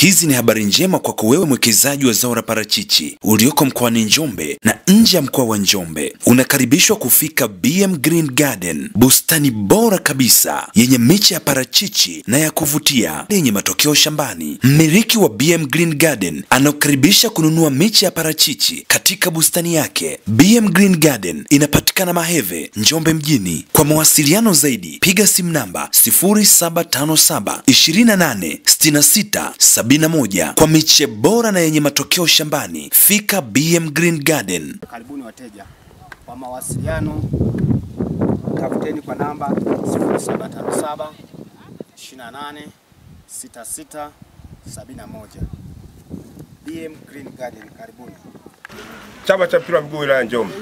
Hizi ni habari njema kwako wewe mwekezaji wa zao la parachichi ulioko mkoani Njombe na nje ya mkoa wa Njombe. Unakaribishwa kufika BM Green Garden, bustani bora kabisa yenye miche ya parachichi na ya kuvutia yenye matokeo shambani. Mmiliki wa BM Green Garden anakukaribisha kununua miche ya parachichi katika bustani yake. BM Green Garden inapatikana Maheve, Njombe mjini. Kwa mawasiliano zaidi piga simu namba 0757 28 66 71 kwa miche bora na yenye matokeo shambani. Fika BM Green Garden. Karibuni wateja. Kwa mawasiliano tafuteni kwa namba 0757 28 66 71. BM Green Garden, karibuni. Chama cha mpira wa miguu wilaya ya Njombe.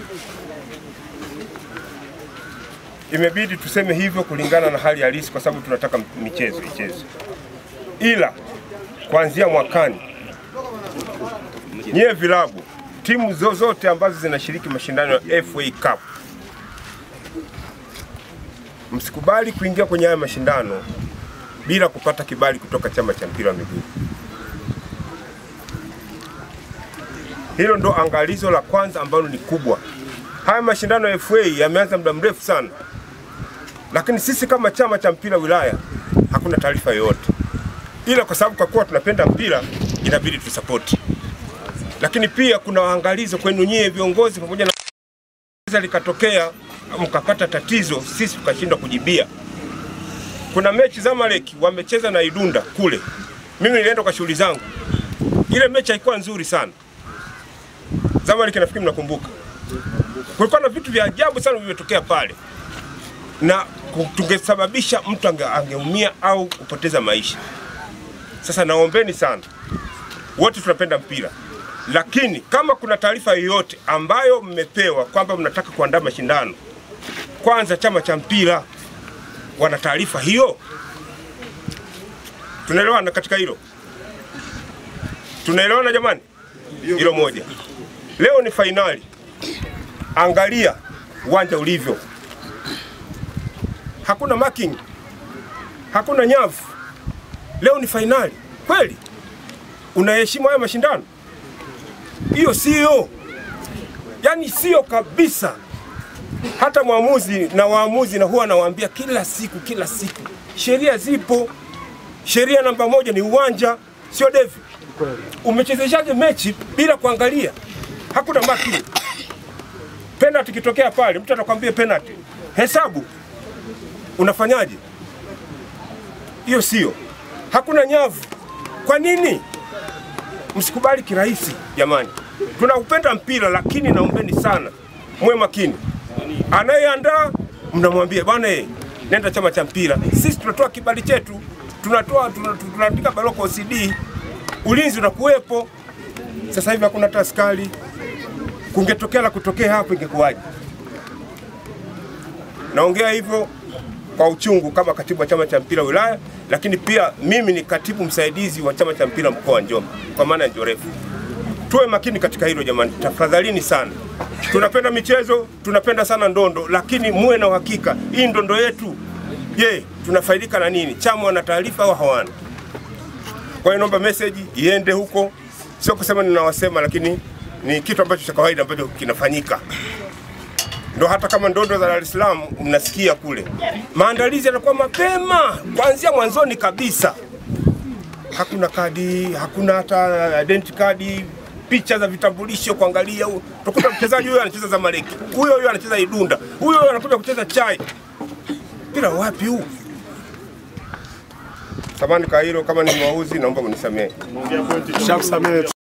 Imebidi tuseme hivyo kulingana na hali halisi, kwa sababu tunataka michezo ichezwe, ila kuanzia mwakani, nyie vilabu, timu zozote ambazo zinashiriki mashindano ya FA Cup, msikubali kuingia kwenye haya mashindano bila kupata kibali kutoka chama cha mpira wa miguu. Hilo ndo angalizo la kwanza ambalo ni kubwa. Haya mashindano ya FA yameanza muda mrefu sana, lakini sisi kama chama cha mpira wilaya hakuna taarifa yoyote, ila kwa sababu kwa kuwa tunapenda mpira inabidi tusapoti. Lakini pia kuna angalizo kwenu nyie viongozi, pamoja na likatokea mkapata tatizo, sisi tukashindwa kujibia. Kuna mechi Zamalek wamecheza na Idunda kule, mimi nilienda kwa shughuli zangu, ile mechi haikuwa nzuri sana. Zamalek nafikiri mnakumbuka, kulikuwa na vitu vya ajabu sana vimetokea pale na tungesababisha mtu ange, angeumia au kupoteza maisha. Sasa naombeni sana, wote tunapenda mpira, lakini kama kuna taarifa yoyote ambayo mmepewa kwamba mnataka kuandaa mashindano, kwanza chama cha mpira wana taarifa hiyo? Tunaelewana katika hilo? Tunaelewana jamani? Hilo moja. Leo ni fainali, angalia uwanja ulivyo, hakuna marking, hakuna nyavu. Leo ni fainali kweli? Unaheshimu haya mashindano? Hiyo sio, yaani sio kabisa. Hata mwamuzi na waamuzi na huwa anawaambia kila siku kila siku, sheria zipo. Sheria namba moja ni uwanja, sio devi. Umechezeshaje mechi bila kuangalia? Hakuna marking. Penalty ikitokea pale, mtu atakwambia penalty, hesabu unafanyaje? Hiyo sio. Hakuna nyavu. Kwa nini? Msikubali kirahisi jamani. Tunaupenda mpira, lakini naombeni sana mwe makini. Anayeandaa mnamwambia bwana, eh, nenda chama cha mpira. Sisi tunatoa kibali chetu, tunatoa tuna- tunaandika barua kwa OCD, ulinzi unakuwepo. Sasa hivi hakuna hata askari. Kungetokea la kutokea hapo, ingekuwaje? Naongea hivyo kwa uchungu kama katibu wa chama cha mpira wilaya, lakini pia mimi ni katibu msaidizi wa chama cha mpira mkoa wa Njombe kwa maana ya Njorefu. Tuwe makini katika hilo jamani, tafadhalini sana. Tunapenda michezo, tunapenda sana ndondo, lakini muwe na uhakika hii ndondo yetu, je, tunafaidika na nini? Chama wana taarifa au hawana? Kwa hiyo naomba message iende huko, sio kusema ninawasema, lakini ni kitu ambacho cha kawaida ambacho kinafanyika ndo hata kama ndondo za Dar es Salaam mnasikia kule, maandalizi yanakuwa mapema kuanzia mwanzoni kabisa. Hakuna kadi, hakuna hata identity card, picha za vitambulisho kuangalia. Utakuta mchezaji huyo anacheza Zamalek, huyo huyo anacheza Idunda, huyo huyo anakuja kucheza Chai. Mpira wapi huu? Samani kwa hilo, kama ni mwauzi naomba mnisamehe. Shakusamehe.